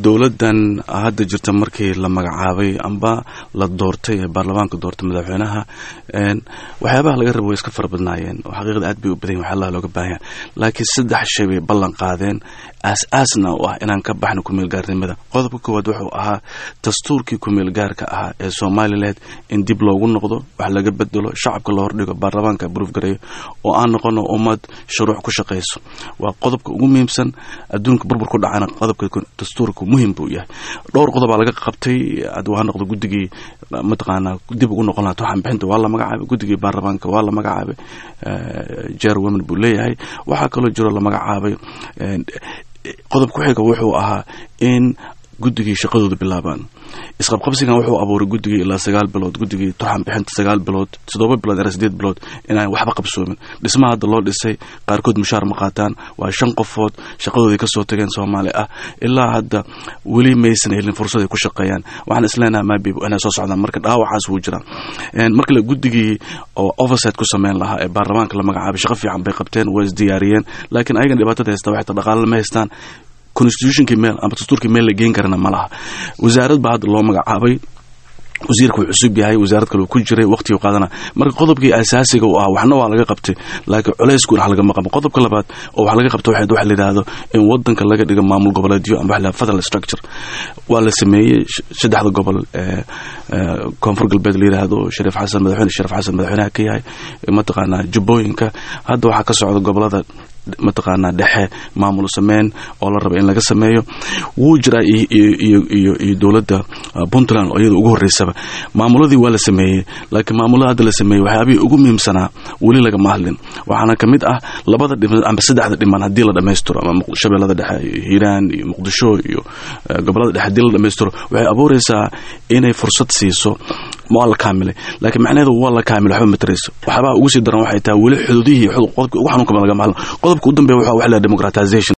dowladdan hadda jirta markii la magacaabay amba la doortay ee baarlamaanka doortay madaxweynaha waxyaabaha laga raba way iska fara badnaayeen oo xaqiiqda aad bay u badan yahin waxyaalaha looga baahanya laakiin saddex shay bay ballan qaadeen aas-aasna u ah inaan ka baxno kumeelgaarnimada qodobka koowaad wuxuu ahaa dastuurkii kumeelgaarka ahaa ee somalilan in dib loogu noqdo wax laga bedelo shacabka la hordhigo baarlamaanka buruufgareeyo oo aan noqono ummad shuruuc ku shaqayso waa qodobka ugu muhiimsan adduunka burbur ku dhacana qodobka dastuurka muhim buu yahay dhowr qodobaa laga qabtay ha noqdo guddigii mataqaanaa dib ugu noqon laha waxaan bixinta waa la magacaabay guddigii baarlamaanka waa la magacaabay jer women buu leeyahay waxaa kaloo jiro la magacaabay qodob ku xiga wuxuu ahaa in guddigii shaqadooda bilaabaan isqabqabsigan wuxuu abuuray guddigii ilaa sagaal bilood guddigii turxan bixinta sagaal bilood toddoba bilood ilaa sideed bilood inaan waxba qabsoomin dhismaha hadda loo dhisay qaarkood mushaar ma qaataan waa shan qofood shaqadoodii kasoo tageen soomaali ah ilaa hadda weli maysan helin fursad ay ku shaqeeyaan waxaan isleenaha maabib inay soo socdaan marka dhaawacaas wuu jiraa markale guddigii oo oversight ku sameyn lahaa ee baarlamaanka la magacaabay shaqo fiican bay qabteen waa isdiyaariyeen laakiin ayagan dhibaatada haysta waxay ta dhaqaale ma haystaan constitutionkii meel ama dastuurkii meel la geen karana ma laha wasaarad baa hadda loo magacaabay wasiirka wuu cusub yahay wasaarad kale uu ku jiray waqtiguu qaadana marka qodobkii asaasiga u ah waxna waa laga qabtay laakiin culayskuun wax lagama qaban qodobka labaad oo wax laga qabta waxayd waxa la yidhaahdo in wadanka laga dhigo maamul goboleedyo ama waxa la federal structure waa la sameeyey saddexda gobol ee koonfur galbeed la yidhaahdo shariif xasan madaxweyne shariif xasan madaxweynaha ka yahay mataqaanaa jubbooyinka hadda waxaa ka socda gobolada mataqaanaa dhexe maamul sameyn oo la raba in laga sameeyo wuu jiraa iyo dowladda puntland oo iyada ugu horeysaba maamuladii waa la sameeyey laakiin maamulada hadda la sameeyey waxyaabihii ugu muhiimsanaa weli lagama hadlin waxaana ka mid ah labada dhiman ama saddexda dhiman haddii la dhammaystiro ama shabeellada dhexe hiiraan iyo muqdisho iyo gobolada dhexe haddii la dhammaystiro waxay abuureysaa inay fursad siiso waa la kaamilay laakiin macnaheedu waa la kaamil waxba matarayso waxyaabaha ugu sii daran waxay tahay weli xuduudihii qodobka ugu xanuunka lagama hadlo qodobka u dambeeya waxa la democratization